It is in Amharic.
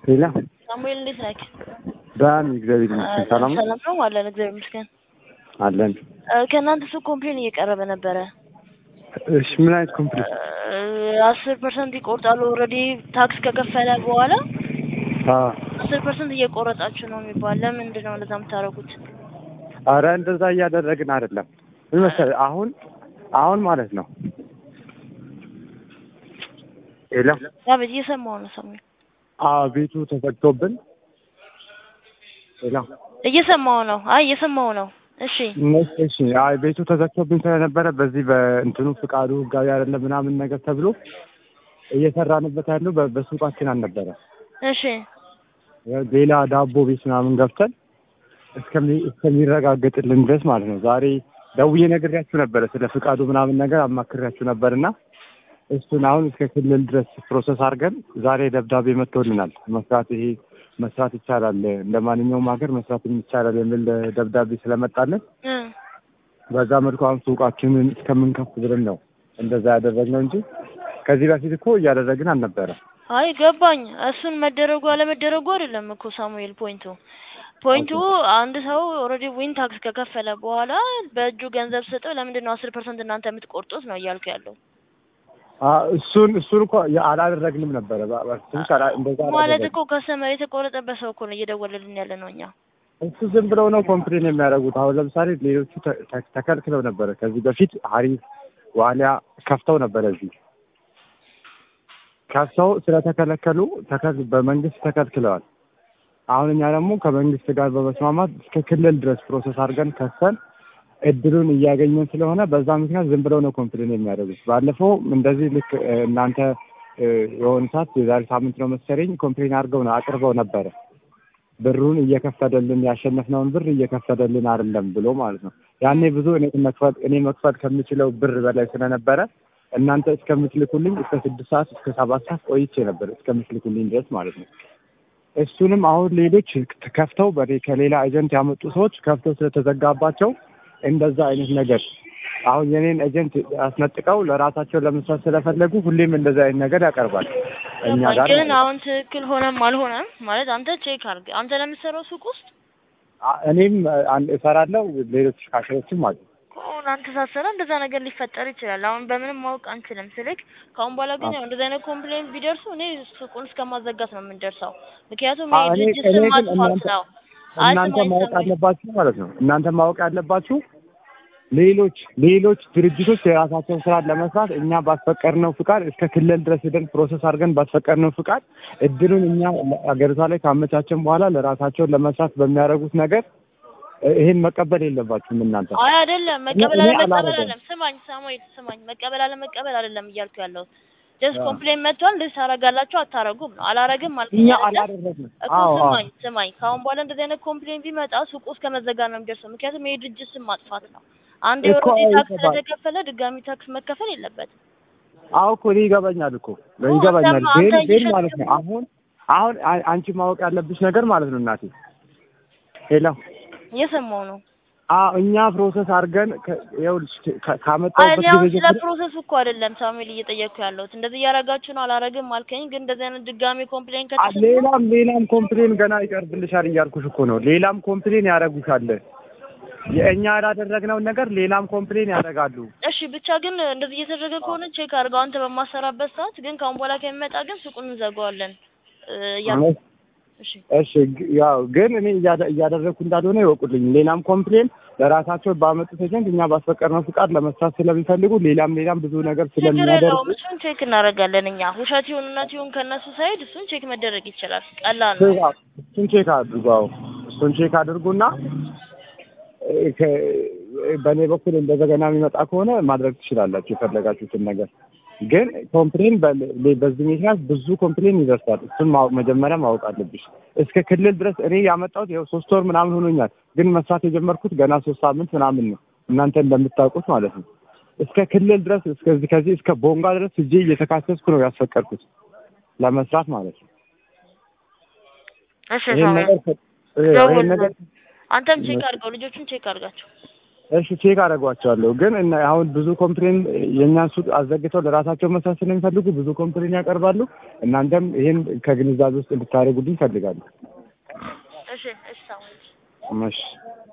ሌላ ሳሙኤል እንዴት ነህ? ዳን እግዚአብሔር ይመስገን ሰላም ነው ሰላም ነው አለን። እግዚአብሔር ይመስገን። አለን። እ፣ ከእናንተ ሰው ኮምፕሌን እየቀረበ ነበረ። እሺ ምን አይነት ኮምፕሌት? አስር ፐርሰንት ይቆርጣሉ። ኦልሬዲ ታክስ ከከፈለ በኋላ አዎ አስር ፐርሰንት እየቆረጣችሁ ነው የሚባል። ለምንድን ነው እንደዛ የምታደርጉት? አረ እንደዛ እያደረግን አይደለም። ምን መሰለህ አሁን አሁን ማለት ነው ሌላ አቤት፣ እየሰማሁ ነው ሳሙኤል፣ አዎ ቤቱ ተዘግቶብን ሌላ እየሰማሁ ነው። አይ እየሰማሁ ነው። እሺ እነሱ እሺ አይ ቤቱ ተዘግቶብኝ ስለነበረ በዚህ በእንትኑ ፍቃዱ ህጋዊ አይደለም ምናምን ነገር ተብሎ እየሰራንበት ያለው በ- በሱቃችን አልነበረ እሺ ሌላ ዳቦ ቤት ምናምን ገብተን እስከሚ- እስከሚረጋገጥልን ድረስ ማለት ነው። ዛሬ ደውዬ ነግሬያችሁ ነበረ ስለ ፍቃዱ ምናምን ነገር አማክሬያችሁ ነበር እና እሱን አሁን እስከ ክልል ድረስ ፕሮሰስ አድርገን ዛሬ ደብዳቤ መጥቶልናል። መስራት ይሄ መስራት ይቻላል፣ እንደ ማንኛውም ሀገር መስራት ይቻላል የሚል ደብዳቤ ስለመጣለን እ፣ በዛ መልኩ አሁን ሱቃችንን እስከምንከፍት ብለን ነው እንደዛ ያደረግነው እንጂ ከዚህ በፊት እኮ እያደረግን አልነበረ። አይ ገባኝ። እሱን መደረጉ አለመደረጉ አይደለም እኮ ሳሙኤል ፖይንቱ ፖይንቱ አንድ ሰው ኦልሬዲ ዊን ታክስ ከከፈለ በኋላ በእጁ ገንዘብ ስጠው ለምንድን ነው አስር ፐርሰንት እናንተ የምትቆርጡት ነው እያልኩ ያለው አ- እሱን እሱን እኮ ያ- አላደረግንም ነበረ በ- በ- ትንሽ አላ- እንደዛ ማለት አላደረግንም። እኮ ከሰመር የተቆረጠበት ሰው እኮ ነው እየደወለልን ያለ ነው እኛ እሱ ዝም ብለው ነው ኮምፕሌን የሚያደርጉት። አሁን ለምሳሌ ሌሎቹ ተ- ተ- ተከልክለው ነበረ። ከዚህ በፊት ሀሪፍ ዋሊያ ከፍተው ነበረ። እዚህ ከፍተው ስለተከለከሉ ተከል- በመንግስት ተከልክለዋል። አሁን እኛ ደግሞ ከመንግስት ጋር በመስማማት እስከ ክልል ድረስ ፕሮሰስ አድርገን ከሰን እድሉን እያገኘን ስለሆነ በዛ ምክንያት ዝም ብለው ነው ኮምፕሌን የሚያደርጉት። ባለፈው እንደዚህ ልክ እ፣ እናንተ እ፣ የሆነ ሰዓት የዛሬ ሳምንት ነው መሰለኝ ኮምፕሌን አድርገው ነው አቅርበው ነበረ ብሩን እየከፈደልን ያሸነፍነውን ብር እየከፈደልን አይደለም ብሎ ማለት ነው። ያኔ ብዙ እኔ መክፈል እኔ መክፈል ከምችለው ብር በላይ ስለነበረ እናንተ እስከምትልኩልኝ እስከ ስድስት ሰዓት እስከ ሰባት ሰዓት ቆይቼ ነበር እስከምትልኩልኝ ድረስ ማለት ነው። እሱንም አሁን ሌሎች ከፍተው በኔ ከሌላ ኤጀንት ያመጡ ሰዎች ከፍተው ስለተዘጋባቸው እንደዛ አይነት ነገር አሁን የኔን ኤጀንት አስነጥቀው ለራሳቸው ለመስራት ስለፈለጉ ሁሌም እንደዛ አይነት ነገር ያቀርባል እኛ ገባኝ። ጋር ግን አሁን ትክክል ሆነም አልሆነም ማለት አንተ ቼክ አድርግ። አንተ ለምትሰራው ሱቅ ውስጥ አ- እኔም አንድ እሰራለሁ፣ ሌሎች ካሽሮችም አሉ። ከሆነ አንተ ሳትሰራ እንደዛ ነገር ሊፈጠር ይችላል። አሁን በምንም ማወቅ አንችልም ስልክ። ከአሁን በኋላ ግን ያው እንደዚህ አይነት ኮምፕሌን ቢደርሱ እኔ ሱቁን እስከማዘጋት ነው የምንደርሰው። ምክንያቱም አዎ፣ ይሄ እኔ- ድርጅት እኔ ስም ግን ማጥፋት እናንተ- ነው። አይ እናንተ ስማኝ ማወቅ ሳሙኤል፣ ያለባችሁ ማለት ነው። እናንተ ማወቅ ያለባችሁ ሌሎች ሌሎች ድርጅቶች የራሳቸውን ስራ ለመስራት እኛ ባስፈቀድነው ፍቃድ እስከ ክልል ድረስ ሄደን ፕሮሰስ አድርገን ባስፈቀድነው ፍቃድ እድሉን እኛ አገሪቷ ላይ ካመቻቸን በኋላ ለራሳቸውን ለመስራት በሚያደርጉት ነገር እ- ይሄን መቀበል የለባችሁም እናንተ። አይ አይደለም መቀበል እኔ አለመቀበል አላደርግም። አይደለም። ስማኝ ሳሙኤል ስማኝ፣ መቀበል አለመቀበል አይደለም እያልኩ ያለሁት ጀስት አዎ። ኮምፕሌን መጥቷል። እንደዚህ ታደርጋላችሁ አታረጉም ነው። አላረግም ማለት እኛ ነው አይደለ? አላደረግንም። እኮ አዎ አዎ ስማኝ ስማኝ፣ ከአሁን በኋላ እንደዚህ አይነት ኮምፕሌን ቢመጣ ሱቁ እስከ መዘጋት ነው የሚደርሰው። ምክንያቱም ይሄ ድርጅት ስም ማጥፋት ነው። አንድ እኮ የኦልሬዲ ታክስ ይገባል። ስለተከፈለ ድጋሚ ታክስ መከፈል የለበትም። አዎ እኮ እኔ ይገባኛል እኮ ኦ፣ ይገባኛል። አንተማ- ግን አንተ ግን እየሸጥክ ማለት ነው አሁን አሁን አ- አንቺ ማወቅ ያለብሽ ነገር ማለት ነው እናቴ ሄሎ እየሰማሁ ነው። አዎ እኛ ፕሮሰስ አድርገን ከ- ይኸውልሽ ከ- አይ ካመጣሁበት እኔ አሁን ጊዜ ስለ ጀምሮ ፕሮሰሱ እኮ አይደለም ሳሙኤል እየጠየቅኩ ያለሁት። እንደዚህ እያደረጋችሁ ነው አላረግም አልከኝ። ግን እንደዚህ አይነት ድጋሚ ኮምፕሌን አ- ከተሰማ ሌላም ሌላም ኮምፕሌን ገና ይቀርብልሻል እያልኩሽ እኮ ነው። ሌላም ኮምፕሌን ያደርጉሻል። የእኛ ያላደረግነውን ነገር ሌላም ኮምፕሌን ያደርጋሉ። እሺ ብቻ ግን እንደዚህ እየተደረገ ከሆነ ቼክ አድርገው አንተ በማሰራበት ሰዓት። ግን ከአሁን በኋላ ከሚመጣ ግን ሱቁን እንዘጋዋለን እ፣ እያልኩ እሺ እሺ ግ- ያው ግን እኔ እያደ- እያደረግኩ እንዳልሆነ ይወቁልኝ። ሌላም ኮምፕሌን ለራሳቸው ባመጡት ኤጀንት እኛ ባስፈቀድነው ፍቃድ ለመስራት ስለሚፈልጉ ሌላም ሌላም ብዙ ነገር ችግር ስለሚያደርጉ የለውም። እሱን ቼክ እናደርጋለን እኛ። ውሸት ይሁን እውነት ይሁን ከእነሱ ሳይድ እሱን ቼክ መደረግ ይችላል። ቀላል ነው። ቼክ አ- እሱን ቼክ አድርጉ። አዎ እሱን ቼክ አድርጉና እ፣ ከ- በእኔ በኩል እንደገና የሚመጣ ከሆነ ማድረግ ትችላላችሁ የፈለጋችሁትን ነገር። ግን ኮምፕሌን በ- በዚህ ምክንያት ብዙ ኮምፕሌን ይደርሳል። እሱን ማወቅ መጀመሪያ ማወቅ አለብሽ። እስከ ክልል ድረስ እኔ ያመጣሁት ይኸው ሶስት ወር ምናምን ሆኖኛል። ግን መስራት የጀመርኩት ገና ሶስት ሳምንት ምናምን ነው እናንተ እንደምታውቁት ማለት ነው። እስከ ክልል ድረስ እስከዚህ ከዚህ እስከ ቦንጋ ድረስ እጄ እየተካሰስኩ ነው ያስፈቀድኩት ለመስራት ማለት ነው። እሺ ይሄን ሳሙኤል ነገር ከ- ይሄን ነገር አንተም ቼክ አድርገው፣ ልጆቹን ቼክ አድርጋቸው። እሺ ቼክ አደርጓቸዋለሁ። ግን እና አሁን ብዙ ኮምፕሌን የእኛን ሱቅ አዘግተው ለራሳቸው መስራት ስለሚፈልጉ ብዙ ኮምፕሌን ያቀርባሉ። እናንተም ይህን ከግንዛቤ ውስጥ እንድታደርጉልኝ ይፈልጋሉ። እሺ እሺ ሳሙኤል እሺ